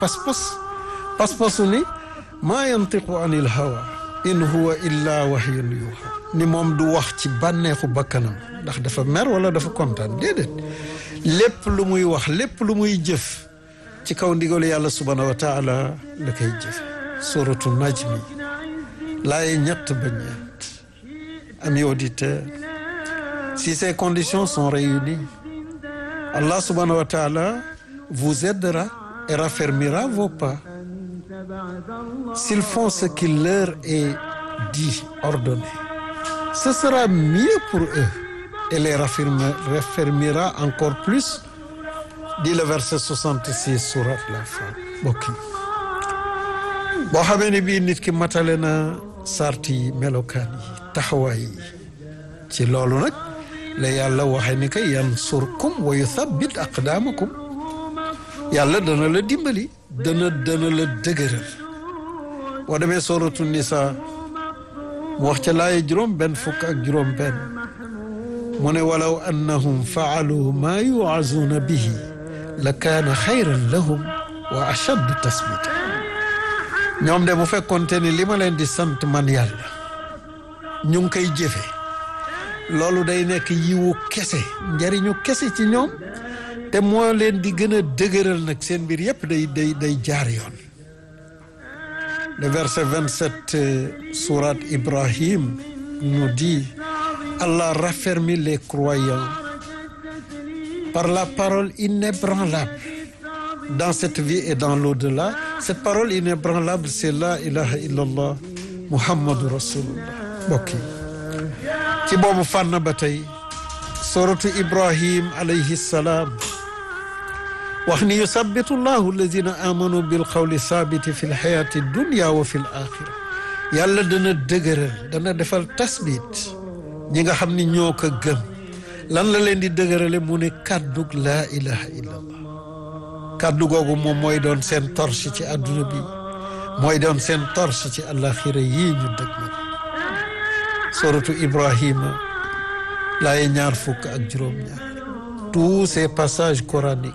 pas-pas pas-pasu ni maa yantiqu anil hawa in huwa illa wahyun yuha ni moom du wax ci bànneexu bakkanam ndax dafa mer wala dafa kontaan déedéet lépp lu muy wax lépp lu muy jëf ci kaw ndigalu yàlla subhanahu wa taala la koy jëfe suratu najmi laaye ñett ba ñeent amis auditeurs si ces conditions sont réunies Allah subhanahu wa taala vous aidera et raffermira vos pas s'ils font ce qu'il leur est dit ordonné ce sera mieux pour eux et les raffermira encore plus dit le verset 66 surat la Fat mbokk yi boo xamee ne bii nit ki matale na sarti yi melokaan yi taxawaay yi ci loolu nag la yàlla waxe ni que yansurkum wa yuthabbit aqdaamakum yàlla dana la dimbali dana dana la dëgëral boo demee sooratu nisa mu wax ca laaye juróom benn fukk ak juróom benn mu ne walaw annahum faalu maa yuazuuna bihi la kaana xayran lahum wa ashaddu tasbita ñoom de bu fekkoonte ni li ma leen di sant man yàlla ñu ngi koy jëfe loolu day nekk yiwu kese njariñu kese ci ñoom te moo leen di gën a dëgëral nag seen mbir yépp day day day jaar yoon le verset 27 sourate Ibrahim nous dit Allah raffermit les croyants par la parole inébranlable dans cette vie et dans l'au-delà cette parole inébranlable c'est la ilaha illallah muhammadu rasulullah mbokk yi ci boobu fànn ba tey suratu Ibrahim alayhi salaam wax ni yusabbitu llahu alladina amanu bil qawli saabiti fi lxayaati dunya wa fi l axira yàlla dana dëgëral dana defal tasbit ñi nga xam ni ñoo ko gëm lan la leen di dëgërale mu ne kàddug laa ilaha illa allah kàddu googu moom mooy doon seen torche ci àdduna bi mooy doon seen torche ci àlaxira yii ñu dëg ma suratu ibrahima laaye ñaar fukk ak juróom-ñaar tous ces passages coraniques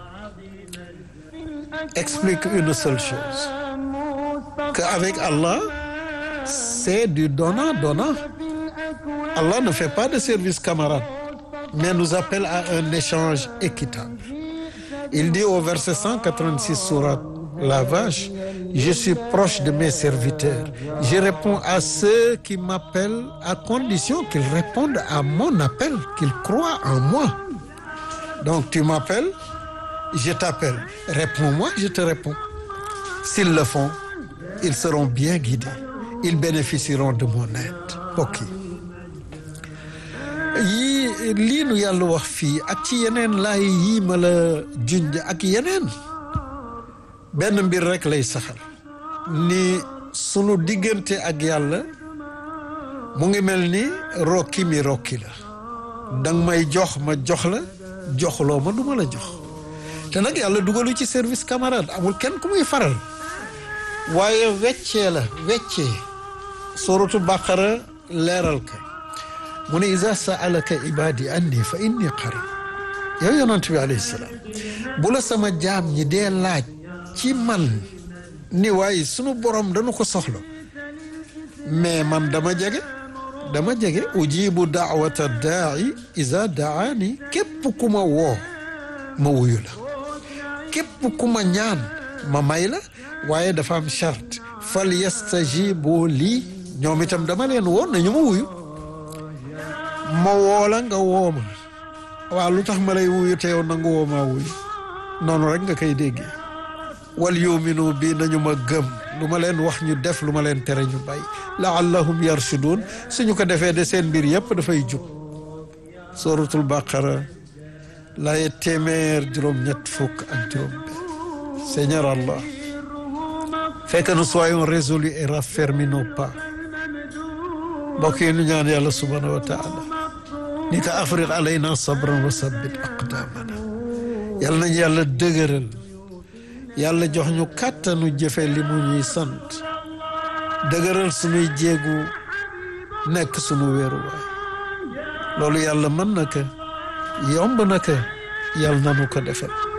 explique une seule chose qu'avec Allah c'est du donnant-donnant Allah ne fait pas de service camarade mais nous appelle à un échange équitable il dit au verset 186 sourate la vache je suis proche de mes serviteurs je réponds à ceux qui m'appellent à condition qu'ils répondent à mon appel qu'ils croient en moi donc tu m'appelles je t'appelle réponds-moi je te réponds s'ils le font ils seront bien guidés ils bénéficieront de mon aide mbokk yi yii lii nu yàlla wax fii ak ci yeneen laay yii ma la junj ak yeneen benn mbir rek lay saxal ni sunu diggante ak yàlla mu ngi mel ni rokki mi rokki la danga may jox ma jox la joxloo ma du ma la jox te nag yàlla dugalu ci service camarade amul kenn ku muy faral waaye weccee la weccee suratu baqara leeral ka mu ne iza saalaka ibadi anni fa inni qarib yow yonent bi alayhi salaam bu la sama jaam ñi dee laaj ci man ni waaye sunu borom dañu ko soxla mais man dama jege dama jege ujibu daawata daai iza daani képp ku ma woo ma wuyu la képp ku ma ñaan ma may la waaye dafa am charte fal yastajibu lii ñoom itam dama leen woon nañu ma wuyu ma woo la nga woo ma waaw lu tax ma lay wuyu te yow nangu woo maa wuyu noonu rek nga koy déggee wal yuminu bi nañu ma gëm lu ma leen wax ñu def lu ma leen tere ñu bàyyi laallahum yarshudun suñu ko defee de seen mbir yëpp dafay jub suratul baqara laaye téeméer juróom-ñett fukk ak juróom benn Seigneur Allah fais que nous soyons résolus et raffermis nos pas mbokk yi ñu ñaan yàlla subhanahu wa taala ni ko afrique alayna sabran wa sabbit aqdamana yàlla nañu yàlla dëgëral yàlla jox ñu kàttanu jëfe li mu ñuy sant dëgëral suñuy jéegu nekk suñu wéeruwaay loolu yàlla mën na ko yomb na ko yàlla nanu ko defal